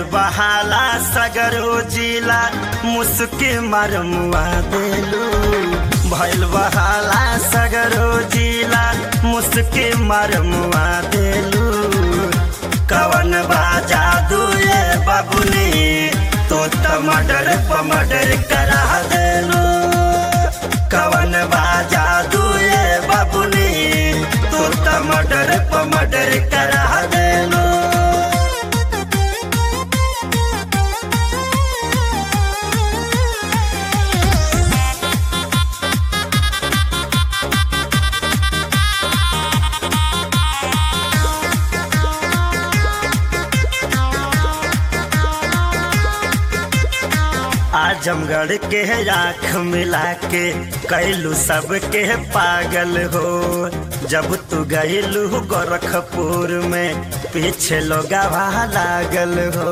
बहाला सगरो जिला मुस्की मरमुआ देलू भैल बहाला सगरो जिला मुस्की मरमुआ देलू कवन बाजा दुए बबुनी तो टमाटर पमटर करा देलू कवन बाजा दुए बबुनी तो टमाटर पमटर करा देलू आजमगढ़ के आँख मिला के कैलू सबके पागल हो जब तू गईलू गोरखपुर में पीछे लोग लागल हो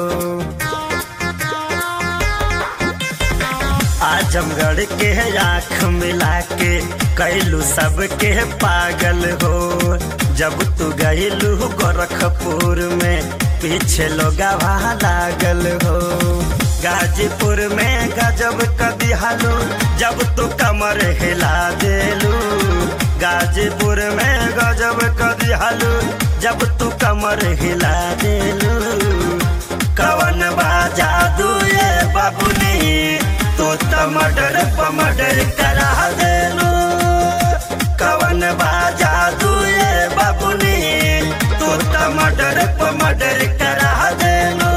आजमगढ़ के आँख मिला के कैलू सबके पागल हो जब तू गईलू गोरखपुर में पीछे लोग लागल हो गाजीपुर में गजब कदी हालू जब तू कमर हिला देलू गाजीपुर में गजब कदी हालू जब तू कमर हिला देलू कवन बाजा दुए बाबुनी तो टमाटर पमटर करा देलू कवन बाजा दुए बाबुनी तो टमाटर पमटर करा देलू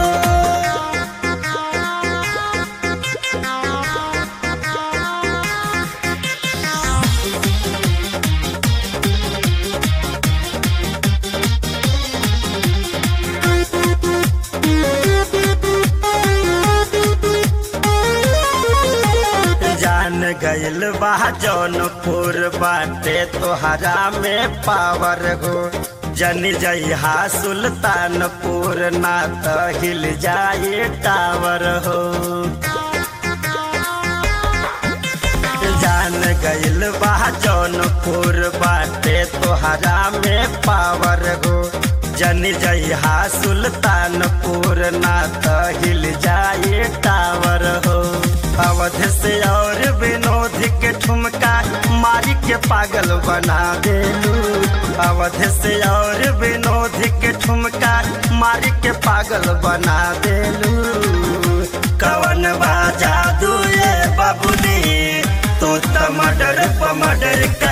जान गइल बा जौनपुर बाटे तोहरा में पावर हो जन जइहा सुल्तानपुर ना त हिल जाए टावर हो जान गइल बा जौनपुर बाटे तोहरा में पावर हो जन जइहा सुल्तानपुर ना त हिल जाए टावर हो अवध से और विनोद के ठुमका मारी के पागल बना देलू अवध से और विनोद के ठुमका मारी के पागल बना देलू कवन बाजा दुए बबुनी तो टमाटर पमटर का